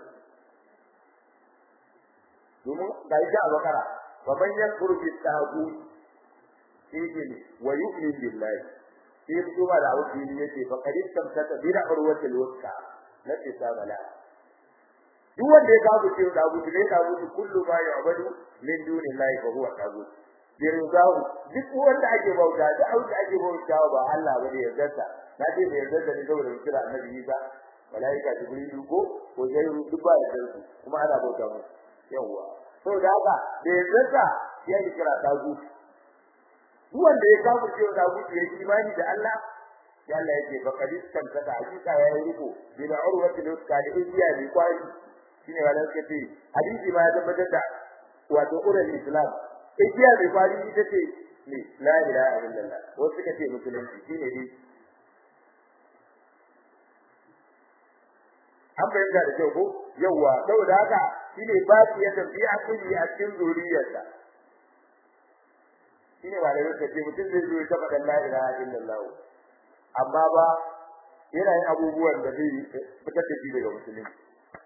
domin ga ita a bakara wa man yakfuru bi tagut sai wa yu'min billahi sai kuma da auki ne yace fa qad istamsaka bi urwatil wuthqa la tisabala duk wanda ya kawo ce da abu ne ka mutu kullu ma ya'budu min dunillahi fa huwa tagut birzahu duk wanda ake bauta da auki ake bauta ba Allah ba da yardarsa na ce da yardarsa ne saboda kira annabi Isa malaika jibrilu ko ko zairu duk ba da sarki kuma ana bauta mu yawa saboda haka da yardarsa ya yi kira tagut duk wanda ya kawo ce da abu ya yi imani da Allah ya Allah yake fa kadistan kada hakika ya yi riko bi da urwatil wuska da ijiya bi kwai shine wala suka ce hadisi ma ya tabbatar da wato ural islam igiya mai kwari ita ce ne la ilaha illallah wasu suka ce musulunci shine dai an bayyana da kyau ko yawa saboda haka shine ba shi ya tafi a cikin a cikin zuriyarsa shine wala suka ce mutum zai zo ya faɗa la ilaha illallah amma ba yana yin abubuwan da zai fitar da shi daga musulunci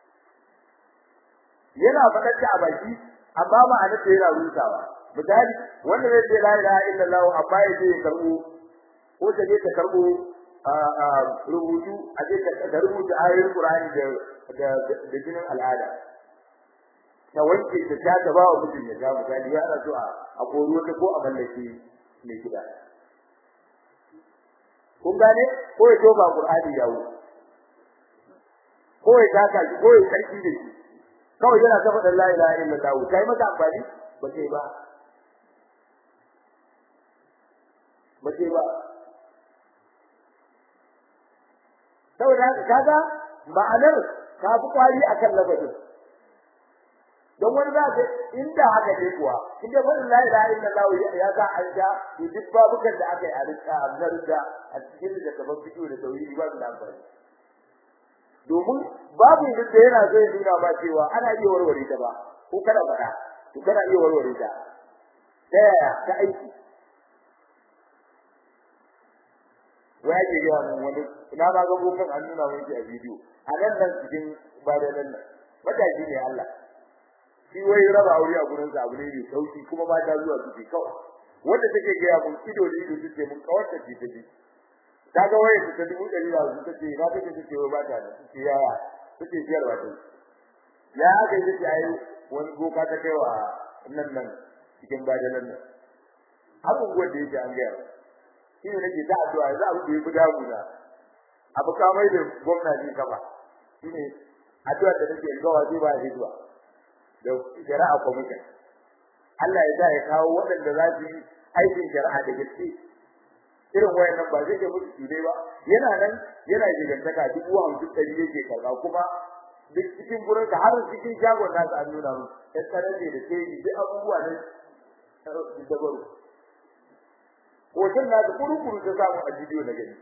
yana faɗar da a baki amma ma'ana ta yana rutawa misali wanda zai ce la ilaha illallah amma ya je ya karbo ko ta je ta karbo rubutu a je ta rubuta ayoyin Qur'ani da da jinin al'ada ta wanke ta ta ta ba wa mutum ya ga misali ya rasu a a koro ta ko a mallake mai gida kun gane ko ya toba Qur'ani yawo ko ya taka ko ya sarki da shi kawai yana ta faɗin la ilaha illallah kai maka amfani ba sai ba ba sai ba saboda haka kaga ma'anar ta fi kwari akan lafazin don wani za ka inda haka ne kuwa inda faɗin la ilaha illallah ya ga an ja duk babukan da aka yi a rika a zarga a cikin da kaman fito da tauhidi ba su da amfani domin babu da yana zai nuna ba cewa ana iya warware ta ba ko kada faɗa to kana iya warware ta ta yaya ta aiki wai ake ga mun wani ina ba ga bokan an nuna mun shi a bidiyo a nan nan cikin bayan nan mataji ne Allah shi wai raba aure a gurin sa abu ne mai sauki kuma ba ta zuwa su kawai wanda take ga mun ido da ido take mun kawarta ce ta ji kaga waye ta dubu dari da su take na take take wai ba ta da take yaya take jiyar ba ta ya ga yake ayi wani boka ta kai wa nan nan cikin bayan nan abubuwan da yake an gaya shi ne nake ta addu'a za a yi guda guda abu kamar da gwamnati kafa shi ne addu'a da nake gawa zai ba hidwa da shari'a commission Allah ya sa ya kawo waɗanda za su yi aikin shari'a da gaske irin wayannan ba zai ga mutu dai ba yana nan yana gigantaka dubu hamsin ɗari yake kaza kuma duk cikin gurin ka har cikin shagon nasu an nuna mu ya tsarar da ke duk abubuwa ne dabaru hoton na da kurukuru ta samu a bidiyo na gani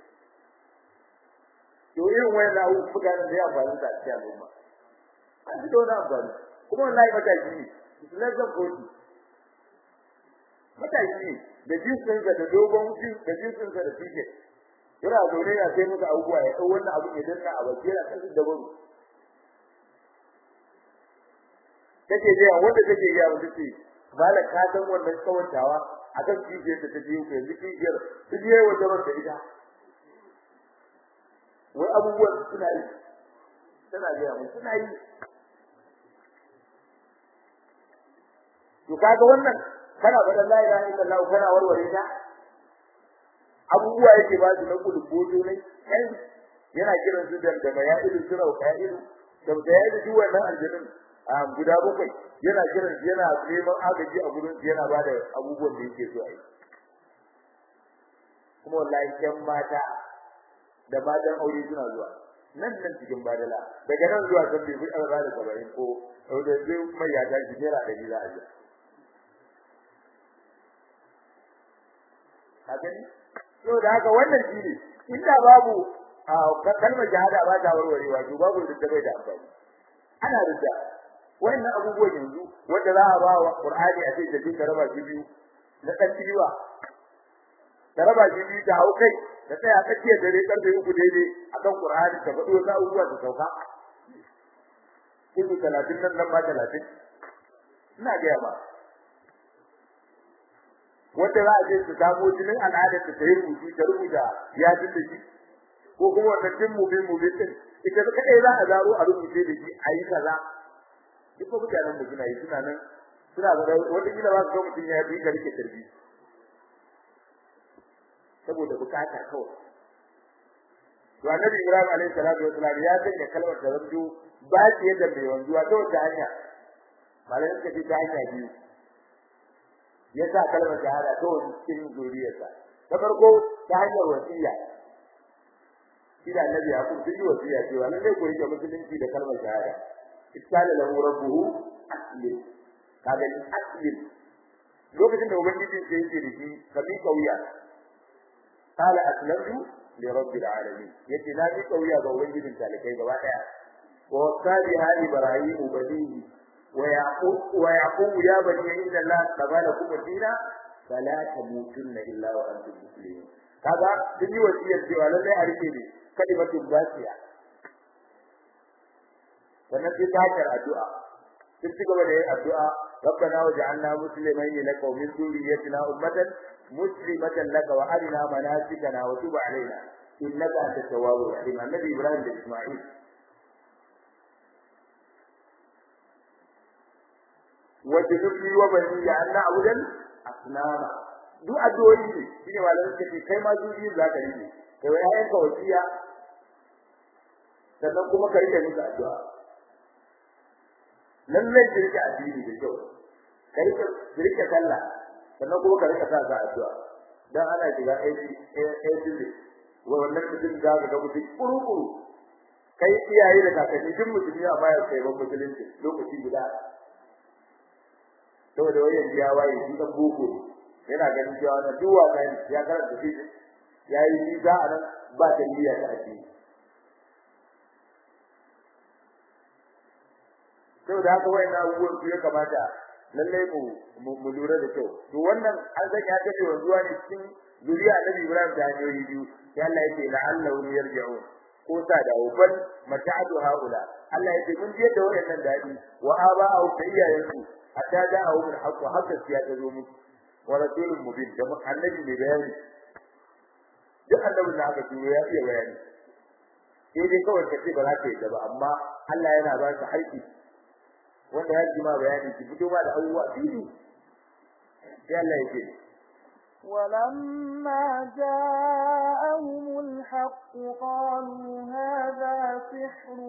to irin wayan na abu mutanen da ya faru da cikin al'umma an ji dole amfani kuma wallahi mataki ne na zan koti mataki ne da jinsin da dogon jin da jinsin da fike yana zaune ya sai muka abubuwa ya dau wannan abu idan na abu yana kasu da baro take ga wanda take ga wanda take bala ka san wannan kawantawa akan kijiyar da ta biyo ko yanzu kijiyar ta biyo wata wata ita wai abubuwan suna yi tana ga mu suna yi to kaga wannan kana faɗan la ilaha illallah kana warware ta abubuwa yake ba su na kulboto ne kai yana kiran su da da maya'ilu sirau qa'ilu da da ya yi wannan aljannin a guda bakwai yana kiran yana neman agaji a gurin yana ba da abubuwan da yake so a yi kuma wallahi ƴan mata da matan aure suna zuwa nan nan cikin badala daga nan zuwa kan bai fi ɗaura da saba'in ko da zai mai ya tashi naira ɗari za a je a gani to da haka wannan shi ne inda babu kalmar shahada ba ta warwarewa to babu da bai da amfani ana rida wannan abubuwan yanzu wanda za a ba wa Qur'ani a ce da dinka raba shi biyu na dan tiwa da raba shi biyu ta hau kai da tsaya tsakiya dare karfe uku daidai akan Qur'ani ta faɗo na abubuwa ta sauka ibu talatin nan nan ba talatin ina gaya ba wanda za a je su samu jinin al'adar ta yi rubutu ta rubuta ya ji da shi ko kuma wannan din mubin mubin din ita da kai za a zaro a rubuce da shi ayi kaza duk ko mutanen da suna yi suna nan suna da wanda kila ba su ga mutun ya bi ka rike tarbi saboda bukata kawai to annabi Ibrahim alaihi salatu wasalam ya sanya kalmar da rabbu ba shi yadda mai wanzuwa ta wata hanya malamin ka ce ta hanya biyu ya sa kalmar shahada ta wani cikin zuriyarsa ta farko ta hanyar wasiya shi da annabi ya kuma yi wasiya cewa nan dai ku rike musulunci da kalmar shahada iskala lahu rabbuhu aslim kaga ni aslim lokacin da ubangiji ke yake da shi ka bi kauya qala aslamtu li rabbil alamin yace na bi kauya ga ubangijin talikai gaba daya wa wasali hali ibrahim banihi wa yaqub wa yaqub ya bani inna allah tabala kum dina fala tamutunna illa wa antum muslimun kaga sun yi wasiyar cewa lallai a rike ne kalimatun basiya sannan sai ta hanyar addu'a sun ci gaba da yin addu'a ربنا وجعلنا مسلمين لك ومن ذريتنا أمة مسلمة لك وأرنا مناسكنا وتب علينا إنك أنت التواب الرحيم النبي إبراهيم بن إسماعيل وجنبني وبني أن نعبد الأصنام duk addu'o'i ne shine malamin ka ce kai ma zuriyin za ka yi kai wa yayin ka wasiya sannan kuma ka rike musu addu'a lallai ki rike addini da kyau ka rike ki rike sallah sannan kuma ka rike sa ga addu'a dan ana shiga aiki aiki wa wannan mutum da ga ga mutum kuru-kuru kai iyaye da kakanni duk mutum ya bayar kai ban musulunci lokaci guda saboda wayan ya waye shi dan boko yana ganin cewa na duk wasa ya karanta shi yayi nisa a nan ba tarbiyya ta addini sau da haka wayan abubuwan su ya kamata lallai mu mu lura da kyau to wannan an san ya tafi wanzuwa ne cikin zuriya annabi Ibrahim da hanyoyi biyu sai Allah yake la'allahu yarji'un ko sa da bal mata'atu haula Allah yake mun je da wayannan dadi wa aba'u da iyayensu hatta da'u bil haqq hakka ya ta zo musu wa rasulun mubin da annabi mai bayani duk annabin da aka turo ya iya bayani sai dai kawai kace ba za ka yi ba amma Allah yana ba ka haƙƙi wanda ya ji ma bayani ki fito ma da abubuwa fili sai Allah ya ce ولما جاءهم الحق قالوا هذا سحر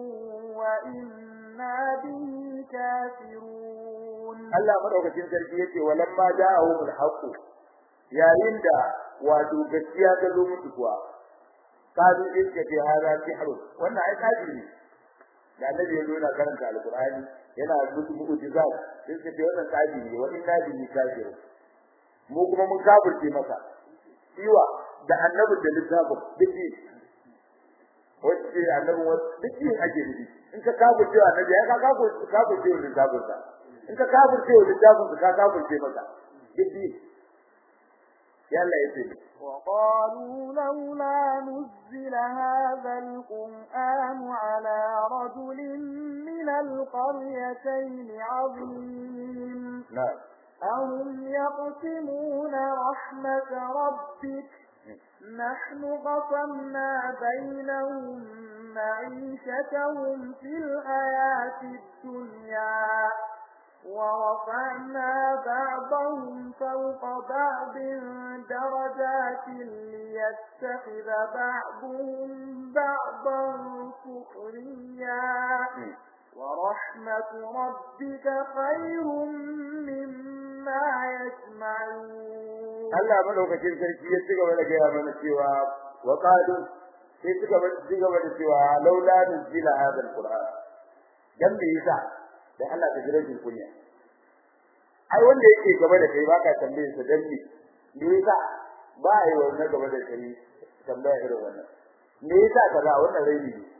وإنا به كافرون Allah madaukakin sarki yace walamma ja'ahum al-haqq yayin da wato gaskiya ta zo musu kuwa kazu din ke ce hada sihr wannan ai kaji ne da annabi ya nuna karanta alqur'ani yana musu mu'jizat sai ce ce wannan kaji ne wa inna bihi kafirun mu kuma mun kafirce maka iwa da annabi da littafin dake wacce annabi duk yin ake nufi in ka kafirce annabi ya ka kafirce littafin sa in ka kafirce littafin sa ka kafirce maka duk yalla yace وقالوا لولا نزل هذا القرآن على رجل من القريتين عظيم نعم أهم يقسمون رحمة ربك نحن قسمنا بينهم معيشتهم في الحياة الدنيا ورفعنا بعضهم فوق بعض درجات ليتخذ بعضهم بعضا سخريا ورحمة ربك خير مما يجمعون Allah madaukakin sarki ya ci gaba da gaya mana cewa wa qalu sai suka ci gaba da cewa laula nuzila hadha alquran dan me yasa da Allah ta jira kunya ai wanda yake gaba da kai baka tambaye sa dan me me yasa ba yi wannan gaba da kai tambaya irin wannan me yasa kaza wannan raini ne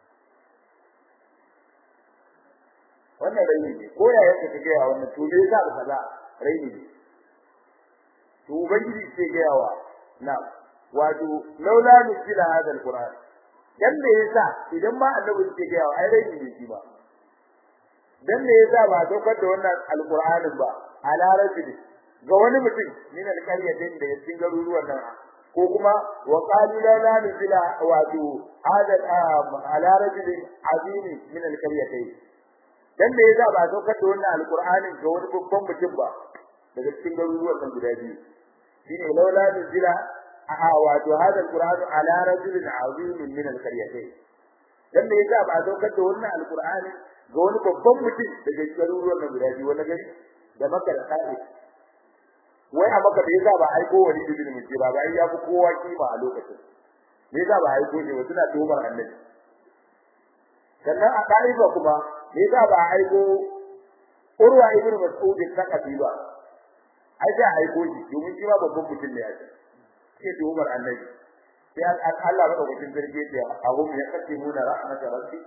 wannan raini ne ko ya yake kage a wannan to me yasa kaza raini ne to ubangiji ce ga yawa na wato laula nuzila hadha alquran dan me yasa idan ma annabi ce ga yawa ai raini ne shi ba dan me yasa ba daukar da wannan alqur'anin ba ala rajuli ga wani mutum min alqaryatin da cikin garuruwan nan ko kuma wa qalu la la nuzila wato hada ala rajuli azim min alqaryatin dan me yasa ba daukar da wannan alqur'anin ga wani babban mutum ba daga cikin garuruwan nan guda biyu shine laula nuzila a wato hada alqur'anu ala rajulin azim min alqaryatin dan me yasa ba daukar da wannan alqur'anin ga wani babban mutum daga garuruwan nan guda biyu wani gari da maka da sa'i wai a maka da yasa ba aiko wani ibn mujira ba ai ya fi kowa kima a lokacin me yasa ba aiko ne wa suna tuhumar annabi sannan a ɗaliba kuma me yasa ba aiko urwa ibn mas'ud sakafi ba ai sai aiko shi domin shi ma babban mutum ne ya ce ke tuhumar annabi sai Allah ba ɗaukakin zargi ya ahum ya kace muna rahmatar rabbi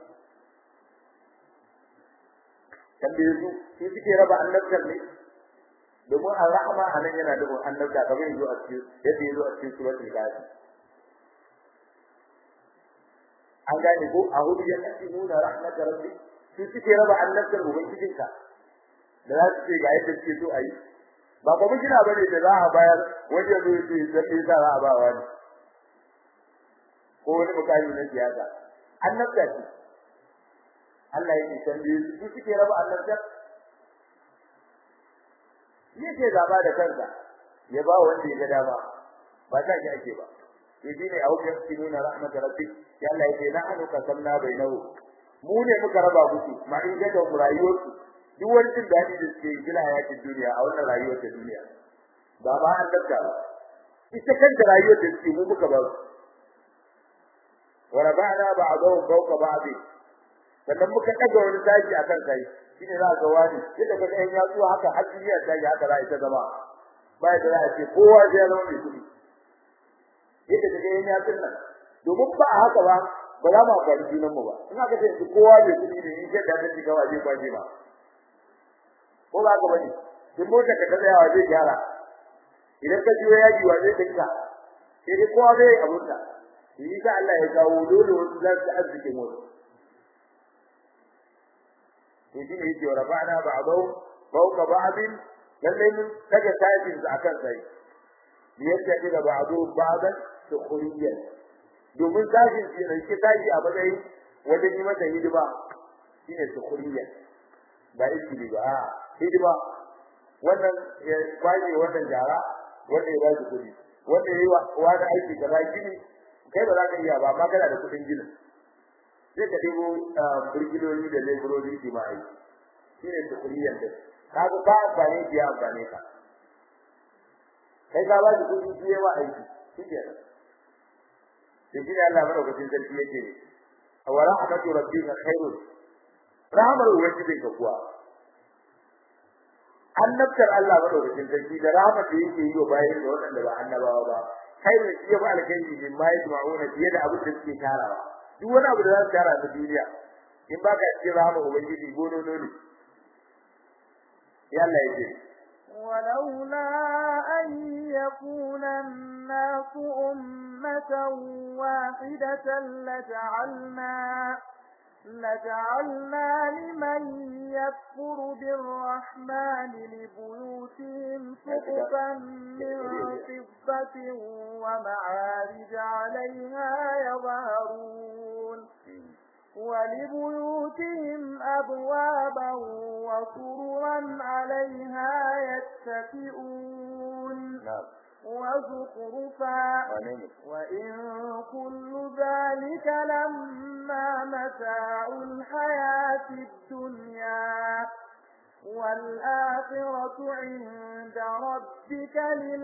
tambaye su su suke raba annabtar ne domin ar-rahma anan yana da annabta kamar yanzu a cikin yadda yazo a cikin suratul ghafir an gane ko a hudu ya kace nuna rahmatar rabbi su suke raba annabtar ubangijinka da za su ce ga yadda suke so a yi ba kuma kina bane da za a bayar wajen zo ce zai sa za a ba wani ko wani mukami na siyasa annabta ce Allah yake tambaye su su suke raba annabta yake gaba da kansa ya ba wanda ya ga dama ba ta ki ake ba yaji ne au yasinuna rahmat rabbi ya Allah yake na anu kasamna bainahu mu ne muka raba musu ma in ga da rayuwar su duk wani jin dadi da suke yi hayatin duniya a wannan rayuwar ta duniya ba ma annabta ba ita kanta rayuwar da suke mu muka ba su wa rabana ba'dahu fawqa ba'd sannan muka daga wani daji akan kai shine za ga wani yadda kaga yan yatsu haka har duniya ta yi haka za ita zama ba da za a ce kowa zai zama mai kudi yadda kaga yan yatsun nan domin ba a haka ba ba za mu amfani junan mu ba in aka ce kowa mai kudi ne in yadda ta shiga wa zai kwaje ba ko ba ka bane in mota ka tsaya wa zai gyara idan ka jiyo yaji wa zai dinka sai dai kowa zai abunta yi sa Allah ya kawo dole wasu za su arziki mota to shi ne yake rafa'na ba'dahu fawqa ba'din lalle mun daga sajin su akan sai yadda kida ba'du ba'dan sukhriyan domin sajin shi ne ke taji a matsayin wajen yi mata hidima shine sukhriyan ba iki ba hidima wannan ya kwaje wannan jara wanda ya ba shi kudi wanda yayi wani aiki kaza gini kai ba za ka iya ba amma kana da kudin ginin sai ka debo burgiloli da leburori su ma aiki shi ne tukuriyan da kaga ka amfani da ya amfani ka kai ka ba shi kudi shi yawa aiki shi ke nan da shi ne Allah madaukakin sarki yake ne wa rahmatu rabbika khairun rahmar ubangijin ka kuwa annabtar Allah madaukakin sarki da rahmat da yake yi wa bayan da waɗanda ba annabawa ba khairun shi ya ba alkhairi min ma yajma'una fiye da abin da suke tarawa duk wani abu da za su tara ta duniya in ba ka cikin rahama ubangiji gonono ne ya Allah ya ce ولولا أن يكون الناس أمة واحدة لجعلنا لجعلنا لمن يكفر بالرحمن لبيوتهم سقفا من فضة ومعارج عليها يظهرون ولبيوتهم أبوابا وسررا عليها يتكئون na'am وزخرفا wane ne وإن كل ذلك لما متاع الحياة الدنيا والآخرة عند ربك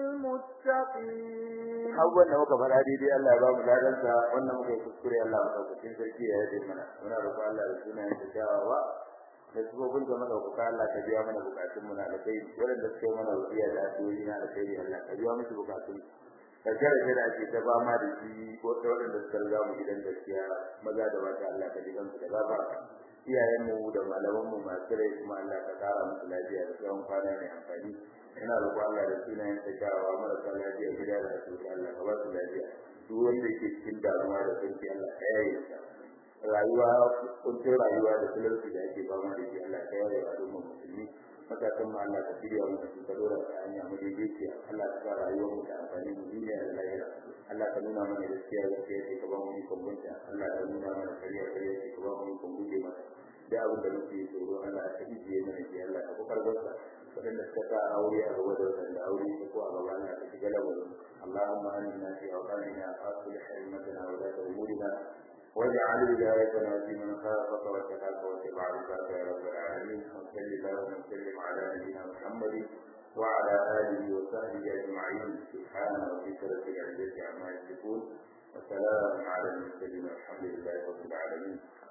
للمتقين abubuwan da muka faɗa daidai Allah ya ba mu ladansa wannan muka yi kuskure Allah mu ɗaukakin sarki ya yaje mana muna roƙon Allah da sunayen da kyawawa da sifofin da madaukaka Allah ka biya mana bukatun mu na da kai waɗanda suka yi mana wasiya da addu'o'i na da kai Allah ka biya musu bukatun ka jarabe da ake ta fama da shi ko da waɗanda suka riga mu gidan gaskiya maza da mata Allah ka ji kansu da gafara iyayen mu da malaman mu masu rai kuma Allah ka kara musu lafiya da tsawon kwana mai amfani ina roƙon Allah da sunayen ta kyawawa marasa lafiya gida da asibiti Allah ka ba su lafiya duk wanda yake cikin damuwa da sanki Allah ka yaye sa rayuwa kuncin rayuwa da talauci da ake fama da shi Allah ka yaye wa al'ummar musulmi matakan mu Allah ka shirya mu da ka dora ta hanya mu daidaiciya Allah ka sa rayuwar mu ta amfani mu duniya da lahira Allah ka nuna mana gaskiya gaskiya ce ka ba mu ikon bunta Allah ka nuna mana kariya kariya ce ka ba mu ikon guje mata da abin da muke tsoro Allah ka ijiye mana shi Allah ka kokar barka wadanda suka sa aure a gaba da wadanda aure su ko a gaba Allah ka shiga lamarin Allahumma aminna fi awqatina aslih himmatana wa la umurina واجعل ولايتنا في من خافك واتقاك واتبع رضاك يا رب العالمين وصل اللهم وسلم على نبينا محمد وعلى اله وصحبه اجمعين سبحان ربك رب العزه عما يصفون وسلام على المرسلين والحمد لله رب العالمين